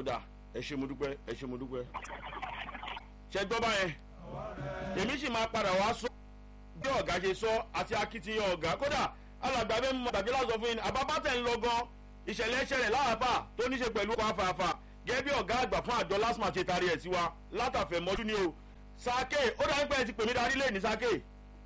dà ẹ ṣe mo dúpẹ́ ẹ ṣe mo dúpẹ́. ṣe gbọ́ báyẹn èmi sì máa padà wá sọ bí ọ̀gá ṣe sọ àti akitiyan ọ̀gá kódà alàgbà bẹ́ẹ̀ mọ gbàgbé láti sọ fún yín àbábá tẹ̀ ń lọ gan ìṣẹ̀lẹ̀ ṣẹlẹ̀ láàbà tó ní ṣe pẹ̀lú ọkọ̀ afáfá gẹ́gẹ́ bí ọ̀gá àgbà fún àjọ lásìmọ̀ ṣe tarí ẹ̀ sí wa látàfẹ́ mọ́jú ni o sake ó dájú pé ẹ ti pè mí darí lé ní sake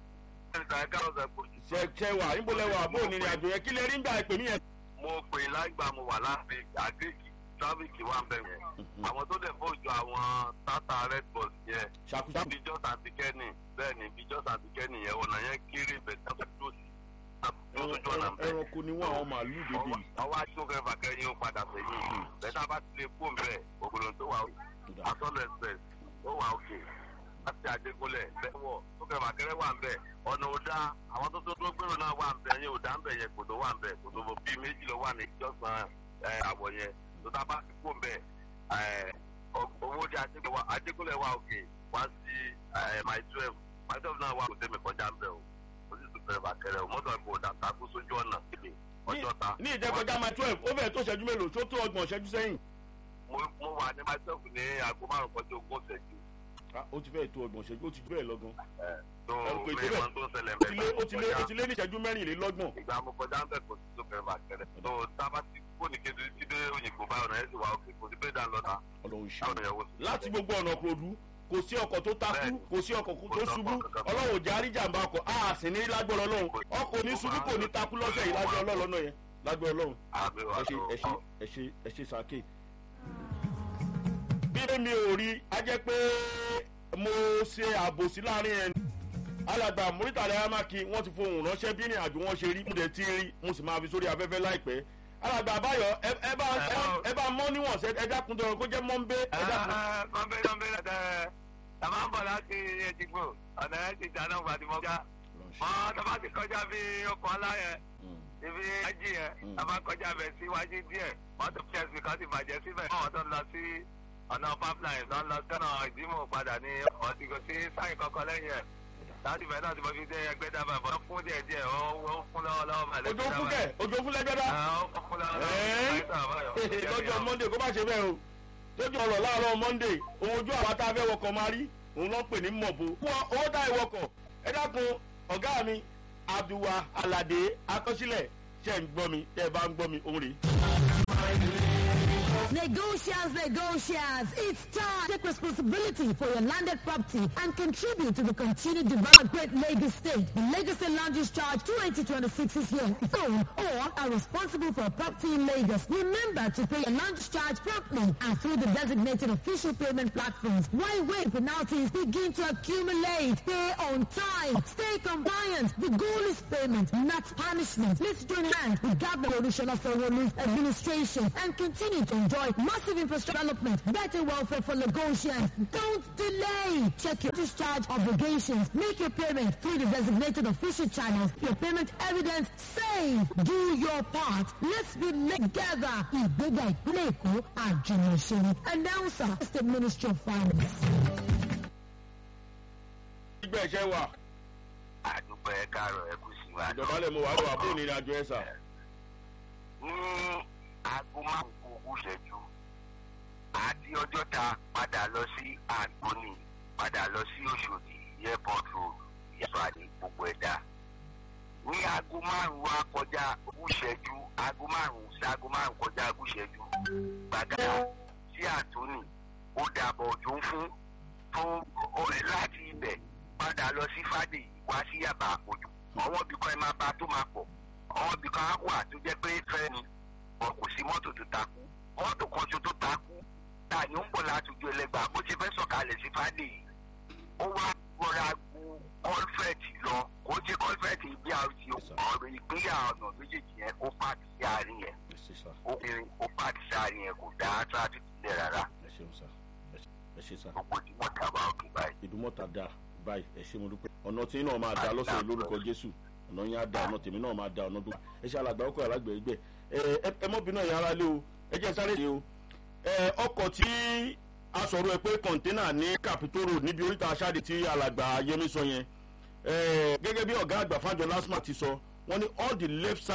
ṣe ṣe wà níbo lẹ wà bó ní ìrìn àjò yẹn kí lè rí ń gbà ẹ pè mí yẹn. mo pè lágbà mo wà láti àgéèkì tráfíkì wà bẹ̀ yẹn àwọn tó dẹ̀ fọ́jú àwọn tata red bus yẹn ṣàkóso bíjọ́ sàtìkẹ́nì bẹ́ẹ̀ ni bíjọ́ sàtìkẹ́nì yẹn ọ̀nà yẹn kéré bẹ̀tẹ̀ tó tó sí lójú ọ̀nà bẹ́ẹ̀. ẹranko ni wọn àwọn màálù dédé yìí. ọwọ́ aṣọ́kẹ́ fàkẹ́yìn ó padà sẹ́yìn bẹ́tà bá ti lè kó bẹ́ẹ̀ ògùnà tó wà asọ́lọ̀ express tó wà òkè láti àdékúnlẹ̀ bẹ́wọ̀ sókè fàkẹ́rẹ́ wà ń bẹ̀ ọ̀nà òdà àwọn tó tó tó gbèrò náà wà ń bẹ̀ yẹn òdà ń bẹ̀ yẹn kòtò wà ń bẹ̀ kòtò bíi méjì ló wà ní ìjọsìn àwọ̀ yẹn tó tá a bá ti kó bẹ́ẹ̀ owó di àdékúnlẹ̀ wà òkè wá sí my twelve my twelve náà wà kò tẹ́mi kọjá ń bẹ̀ o ó sì tún fẹ́rẹ̀ fàkẹ́rẹ́ o mọ́tò ẹ̀kọ́ òdà takú sójú ọ̀nà síbi ọjọ́ ta. ní ìjẹ́kọjá máa twelve ó fẹ́ẹ̀ tó ṣẹ́jú mélòó tó tó ọgbọ̀n ṣẹ́jú sẹ́yìn. mo mo wà ní myself ní aago márùn kọjá ogún ṣẹ́jú. Ah, ó ti fẹ́ẹ̀ tó ọgbọ̀n ṣẹ́jú ó ti jù bẹ́ẹ̀ lọ́gán. tó Ẹ̀rù kò ì tó mi bẹ́ẹ̀. mọ tó ń ṣẹlẹ̀ ó ti lé mẹ́ta ó ti lé ó ti lé ní ìṣẹ́jú mẹ́rìnlélọ́gbọ̀n. ìgbà mo kọjá ń bẹ̀ kò sí tó fẹ́rẹ̀ fàkẹ́rẹ́. tó tábà ti kó ní kéde tí dé òyìnbó báyọ̀ náà ẹ̀ sì wà òkè kò sí bẹ́ẹ̀ dá lọ́ta. ọlọ́run ṣe táwọn ìyàwó sì láti gbogbo ọ̀nà kòdú kò sí ọkọ̀ tó takú Bẹ́ẹ̀ni. kò sí ọkọ̀ tó Kò sí ṣubú ọkọ̀ kankan. ọlọ́run ò jẹ́ àríjàmbá ọkọ̀ a sì ní lágbọ́rọ̀ ọlọ́run ọkọ̀ ní ṣubú kò ní takú lọ́sẹ̀ yìí lágbọ́rọ̀ ọlọ́run lọ́nà yẹn lágbọ́rọ̀ ọlọ́run àmì wà ẹ ṣe ẹ ṣe tó ẹ ṣe ẹ ṣe sàké. bí mi ò rí a jẹ́ pé mo ṣe àbòsí láàrin ẹni alàgbà muritàlẹ́ amaki wọ́n ti fohùn ránṣẹ́ bí ìrìn àjò wọn ṣe rí mo dẹ̀ ti rí mo sì máa fi sórí afẹ́fẹ́ láìpẹ́ alàgbà àbáyọ ẹ ẹ bá ẹ bá- ẹ bá mọ́ níwọ̀n ṣe ẹ dákun tó kó jẹ́ mọ́ńbé ẹ dákun. kọ́ńbẹ́ kọ́ńbẹ́ lọ́tẹ̀ tàbá ń bọ̀ láti ẹ̀dìgbò ọ̀nà ẹ̀ ti dáná gbàdúmọ́gá mọ́ tàbá ti kọjá bí ọkọ̀ aláyẹ ibi ají yẹn tàbá kọjá bẹ̀ síwájú díẹ̀ mọ́tò pẹ́ẹ́sì kan ti bàjẹ́ síbẹ̀ wọ́n tó ń lọ sí ọ̀nà pipeline tó ń lọ sọ́nà ìdímọ̀ padà ní ọ̀tìgò sí sáyìn kọ́kọ́ lẹ́yìn ẹ̀ láti bẹ̀ náà ti mọ fi dé ẹgbẹ́ dábàá bọ́ fún díẹ̀ díẹ̀ ó ó fún lọ́wọ́ lọ́wọ́ màlẹ́ ojú fún kẹ ojú fún lẹgbẹdá lọ́jọ́ monday kó má ṣe bẹ́ẹ̀ o lójú ọ̀rọ̀ láàárọ̀ monday òun ojú àwọn tá a fẹ́ wọkọ̀ máa rí òun ló ń pè ní mọ̀bó. fún owó tá a wọkọ̀ ẹ dákun ọ̀gá mi abdulwa alade akọsílẹ̀ ṣe ń gbọ́ mi tẹ́ ẹ bá ń gbọ́ mi òun rèé. Negotiants, negotiants, it's time. Take responsibility for your landed property and contribute to the continued development of Great Lagos State. The Lagos State Land Use Charge 2026 is here. Own or are responsible for a property in Lagos. Remember to pay your land use charge promptly and through the designated official payment platforms. Why wait? Penalties begin to accumulate. Pay on time. Stay compliant. The goal is payment, not punishment. Let's join hands with Governor Olusola Sanwo-Olu's administration and continue to enjoy massive infrastructure development, better welfare for Lagosians. Don't delay. Check your discharge obligations. Make your payment through the designated official channels. Your payment evidence save. Do your part. Let's be together. Ìgbéga ìpínlẹ̀ Èkó àjùmọ̀ṣe. Announcer, State Ministry of Finance. ìgbà ẹ̀ṣẹ̀ wà àdúgbò ẹ káàárọ̀ ẹ kù sí wa. ìjọba lè mọ wàá lọ àbúrò ní ìrìnàjò ẹ̀ sà. ní aago márùn kù kù ṣẹ́jú àti ọjọ́ ta padà lọ sí àgbóni padà lọ sí Òṣòdì airport road ìyàbàdì gbogbo ẹ̀dá. ní aago márùn wa kọjá kù ṣẹ́jú aago márùn sí aago márùn kọjá kù ṣẹ́jú gbàgádà sí àtúnì ó dàbọ̀ ọ̀jọ́ fún fún ọ̀rẹ́ láti ibẹ̀ padà lọ sí fàdé wá sí yàbá àpòjù ọwọ́ bí kan ẹ máa bá tó máa pọ̀ ọwọ́ bí kan á wà tó jẹ́ pé fẹ́ ni wọn kò sí mọ́tò tó takú mọ́tò kan ṣo tó takú ta ni ó ń bọ̀ láti ojú ẹlẹ́gbàá bó ti fẹ́ sọ̀kalẹ̀ sí fàdé yìí ó wá rọra gu kọ́lfẹ̀tì lọ kó jẹ́ kọ́lfẹ̀tì bí a ti ọ̀rọ̀ ìpínyà ọ̀nà méjèèjì yẹn kó pààkì sí àárín yẹn ẹ ṣe sà ó kiri ó pààkì sí àárín yẹn kò dá traffic sílẹ̀ rárá ẹ ṣeun sà ẹ ṣe sà. gbogbo tí wọ́n dábàá òkè báyìí. ìdúmọ̀tà da báyìí ẹ ṣe mo dúpẹ́ ọ̀nà tí náà máa da lọ́sẹ̀ lórúkọ jésù ọ̀nà yẹn á da ọ̀nà tèmi náà máa da ọ̀nà dúpẹ́ ẹ ṣe alàgbà ọkọ̀ alágbèégbè ẹ ẹ ẹ mọ́bìnrin náà yẹn ara lé o ẹ jẹ́ sáré ṣe o ẹ ọkọ̀ tí a sọ̀rọ̀ ẹ pé kọ̀ńténà ní capitol road níbi oríta aṣáde tí alàgbà yẹmi sọ yẹn ẹ gẹ́gẹ́ bí ọ̀gá àgbà fájọ lasma ti sọ wọ́n ní all the left side